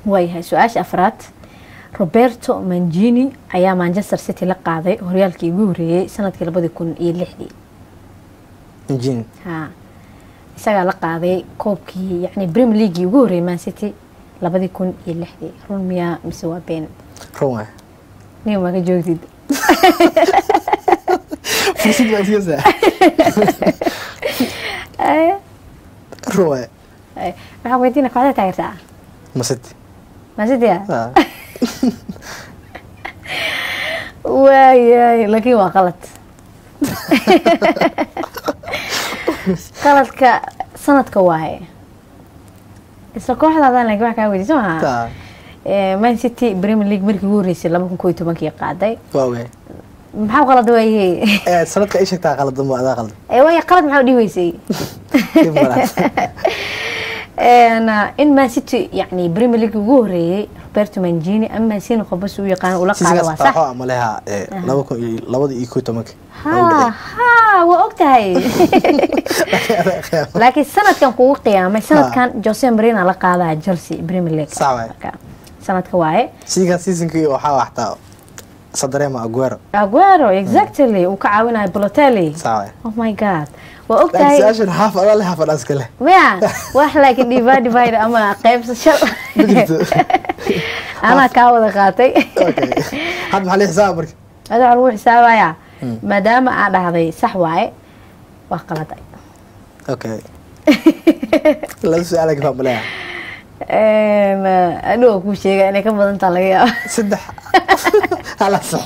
waayahay su-aasha afraad roberto mangini ayaa manchester city la qaaday horyaalkii ugu horeeyey sanadkii labadii kun iyo lixdii injin ha isagaa la qaaday koobkii yani premier leaguii ugu horreeyey man city labadii kun iyo lixdii run miyaa mise waa been run waay nin maga joogtid fursad baa iska saa run waay waxaan weydiina kooxda taageertaa masiti man city ah Ah, waayay laakiin waa qalad qaladka sanadka waaye isla kooxdaadan laakiin wax kaa weydiisa maaha taa Eh, man city premier league markii ugu horeysay laba kun koo iyo tobankii qaaday waa ogahay maxaa qalad waaye Eh, sanadka ay sheegtaa qaldan ma adaa qaldan Eh, waaya qalad maxaa u dhihi weysay Dhib ma laha. En, uh, in man city yani premier league ugu horeeyey roberto mangini ama mancini qobas u yaqaan ula qaada waa Seasonkaas sax waxaa amaleha eh, laba kun iyo labada iyo kow iyo tobanka ha ha waa og tahay laakiin sanadkan kugu qiyaamay sanadkan jose marina la qaadaa chelsea premier league Sax waaye. Marka, sanadka waaye siigan seasonkii waxaa waxtaa sadarema aguero aguero exactly uu ka caawinayo balotelli saa waay oh my god waa og laakiin tahay su-aashan haaf adaa leh haaf adhaas kale maya wax laakiin divide divide ama qaybsasho ma jirto anaa kaa wada qaatay okay hadda maxaa la xisaaba marka ada waxaa lagu xisaabayaa maadaama aa dhahday sax waaye waa qaladay okay laba su-aal ka maleha adhow kuu sheega inay ka badan taha laga yaaba saddex hala sax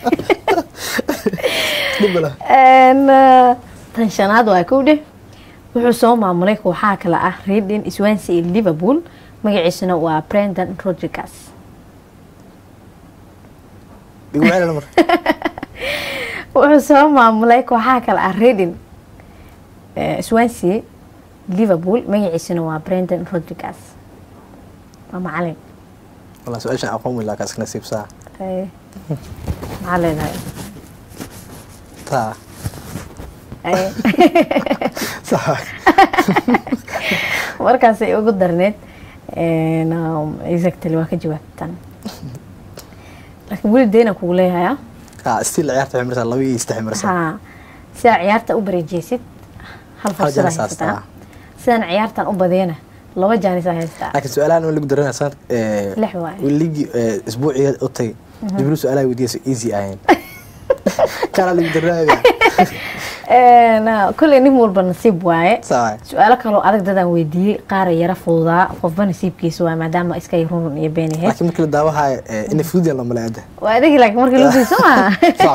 dhib ma laha En, eh, tan shanaad waa kow dheh wuxuu soo maamulay kooxaha kale ah reading swansea iyo liverpool magaciisuna waa brendan rodriguez igu celina mar wuxuu soo maamulay kooxaha kale ah reading eh, swansea liverpool magaciisuna waa brendan rodriguez waa macalin walaa su-aashan aqoon weyn laakaa iska nasiibsaa Eh, maxaa leedahay taa Eh, sax markaasay ugu darneed En, um, exactly waa ka jawaabtan laakiin weli deyna kugu leeyahay ah still ciyaarta waxay marsaa laba iyo saddex marsaa ha sidaa ciyaarta u bareejeysid hal fursada jaanis haysataa haystaa. sidaan ciyaartan u badiyana laba jaanis haystaa laakiin su-aalahan waa lagu daranaya sanad Lix waaye. ligi isbuuciga u tagay jibriil su-aalaha weydiiyay easy ahayn kana lagu daranaya En, uh, kolley nin walba nasiib waaye saa su-aalo kaloo adag dadaan weydiiyey qaara yara fududaa qofba nasiibkiisa waa maadaama iska run iyo been ahayd laakiin markii la daawahayo ina fuudiyan lamale ada waa adagi laakiin markii lagu fiirso maa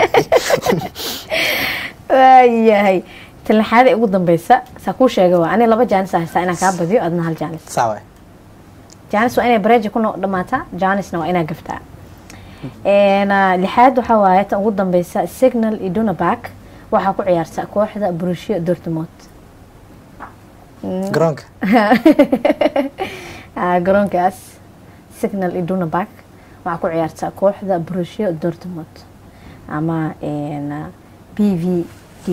waayahay tan lixaad ee ugu dambeysa saa kuu sheegay waa ani laba jaanis haystaa inaan kaa badiyo adna hal jaanis saa waay jaanis waa inay bareeja ku no- dhamaataa jaanisna waa inaa gaftaa En, uh, lixaad waxaa waaye tan ugu dambeysa signal iduna back waxaa ku ciyaarta kooxda borussia dortmund garoonka Ah, garoonkaas signal iduna back waxaa ku ciyaarta kooxda borussia dortmund ama en, uh, b v d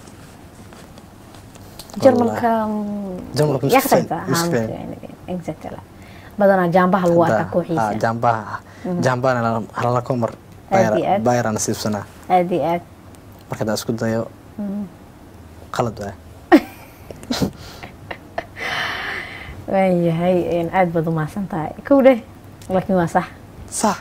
jarmalka mm, Jarmalka yaa Mr. ka Spain, tagtaa? Mr. Ha, Spain. Mr. exactly badanaa jaambaha lagu arkaa kooxiisa jaambaha jaambahana halala komar Aad iyo aad. bayra nasiibsanaa aad iyo aad marka hadaa isku dayo qalad waay waayahay en, aad baad umahadsan tahay kow dheh laakiin waa sax sax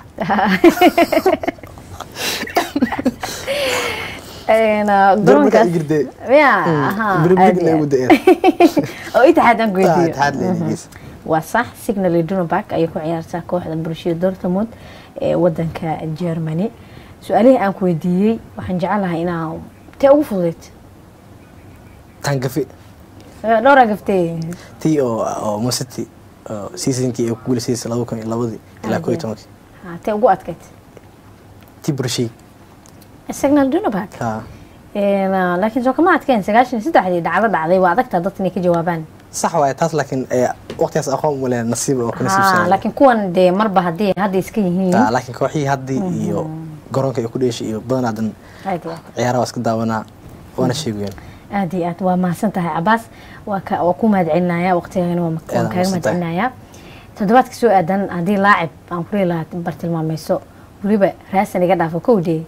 En, uh, jarmalka garoonkaas igirde ya aha aad birimdig iyo lagu aad. daeen oo itixaad aan weydiiyo taxaad leedigiis waa sax signal iduna back ayay ku ciyaartaa kooxda borussia dortmund ee wadanka germany su-aalihii aan ku weydiiyey waxaan jecelahay inaa tee ugu fududeyd tangafi dhowraa gaftee tii oo oo masiti oo seasonkii ay ku guulaysaysay laba kun iyo labadii ilaa koo iyo tobankii Ha, tee ugu adkayd tii burshii signal iduna back ha En, uh, laakiin soo kama adkeen sagaashan iyo saddexdii dhacdo dhacday waa adagtaa dadka inay ka jawaabaan sax waaye taas laakiin eh, waqtigaas aqoon uma leh nasiib oo ku Ha, nasiibsanay laakiin kuwan dee marba haddii hadda iska yihiin Ah, laakiin kooxihii haddii iyo garoonka ay ku dheeshay iyo badanaadan aad iyo aad ciyaaraha waa iska daawanaa waana sheegayeen aad iyo aad waa mahadsan tahay cabaas waa ka waa ku mahad celinaya waqtigana waa ma- waan Aad kaaga mahad mahadsantahay. celinaya toddobaadka soo aadan haddii laacib aan ku lahaa bartilmaameyso weliba raasan iga dhaafo kow dee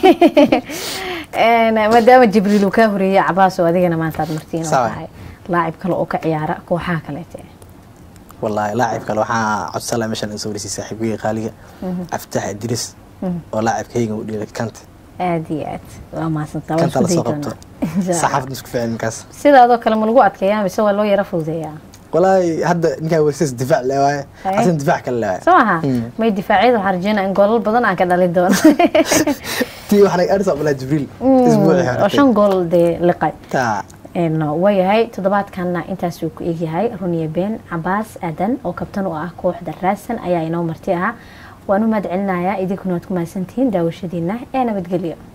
maadaama jibriil uu kaa horeeyey cabaas oo adigana maanta aad martiin oo Sawa. tahay laacib kale oo ka ciyaara kooxaha kaleete wallaahi laacib kale waxaa codsala meeshan in soo warisiy saaxiibkeyga qaaliga caftax idris oo laacibkayga u dhiilay kanta aada iyo aad waa mahadsantaa waan kanta isku la dayi soo qabto doonaa Insha Allah. saxaafadda isku fiican ninkaas sidaadoo kale ma lagu adkeeyaa mise waa loo yara fududeeyaa wallaahi hadda ninkaa wersis difaac le waaye Haye. asin difaac kale le waaye soo maha Mm. may difaacyada waxaan rajeynaa in goolal badan aan ka dhalin doono tii waxaa naga arisa abdullah jibriil isbuuci oo shan gool dee liqay taa Een, waayahay toddobaadkanna intaasuu ku egyahay runiya been cabaas aadan oo kabtan u ah kooxda raasan ayaa inoo marti ahaa waan u mahad celinayaa idinkuna waad ku mahadsantihiin daawashadiina ee nabadgelyo